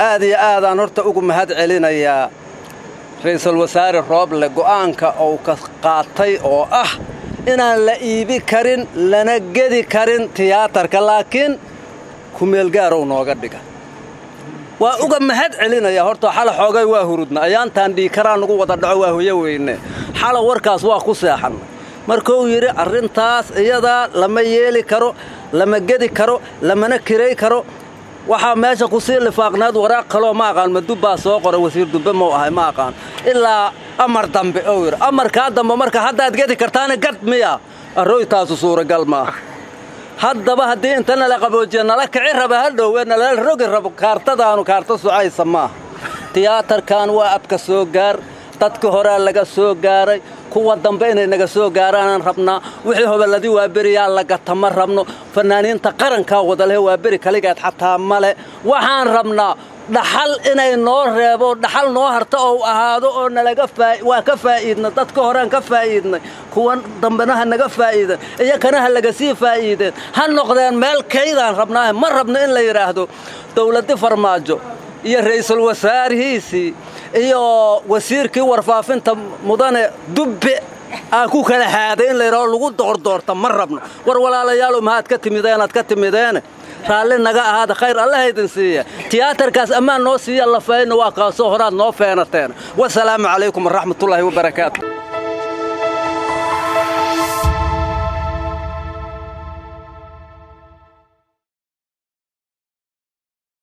aad iyo aadaan horta ugu mahad celinayaa ra'iisul wasaare rooble go'aanka uu ka qaatay oo ah inaan la iibi karin lana gedi karin tiyaatarka laakiin kumeelgaarow nooga dhiga waa uga mahad celinaya horta xala xoogay waa hurudna ayaantaan dhiikaraa nugu wada dhaco waa hoyo weyne xala warkaas waa ku seexan markuu yidhi arrintaas iyadaa lama yeeli karo lama gedi karo lamana kiray karo waxaa meesha ku sii lifaaqnaad waraaq kaloo ma aqaan madubbaa soo qoray wasiir dubbe mau ahay ma aqaan ilaa amar dambe ou yidhi amarkaa dambe marka haddaad gedi kartaana gad miya arrooytaasu suuragal maaha haddaba haddii inta nala qaboojiya nala kici raba hadhow ee nalala rogi rabo kaartadaanu kaarta socaysa maaha tiyaatarkan waa abka soo gaar dadka horaa laga soo gaaray kuwa dambe inay naga soo gaaraanaan rabnaa wixii hoballadii waa beriyaa lagata ma rabno fannaaniinta qarankaa wadalehe waa beri kaligeed xataa male waxaan rabnaa dhaxal inay noo reebo dhaxal noo harta ou ahaado oo nalaga waa ka faa'iidna dadka horean ka faa'iidnay kuwan dambena ha naga faa'iidan iyakana ha laga sii faa'iideen ha noqdeen meel kaydaan rabnaahe ma rabno in la yidhaahdo dawladdi farmaajo iyo ra'iisul wasaarihiisii iyo wasiirkii warfaafinta mudane dubbe aa ku kala haaday in layidhahdo lagu doordoorta ma rabno war walaalayaalow mahaad ka timideenaad ka timideene raalli naga ahaada khayr allaha idin siiya tiyaatarkaas ammaan noo siiya lafayna waa kaasoo horaad noo feenateen wasalaamu calaykum waraxmatullaahi wabarakaatu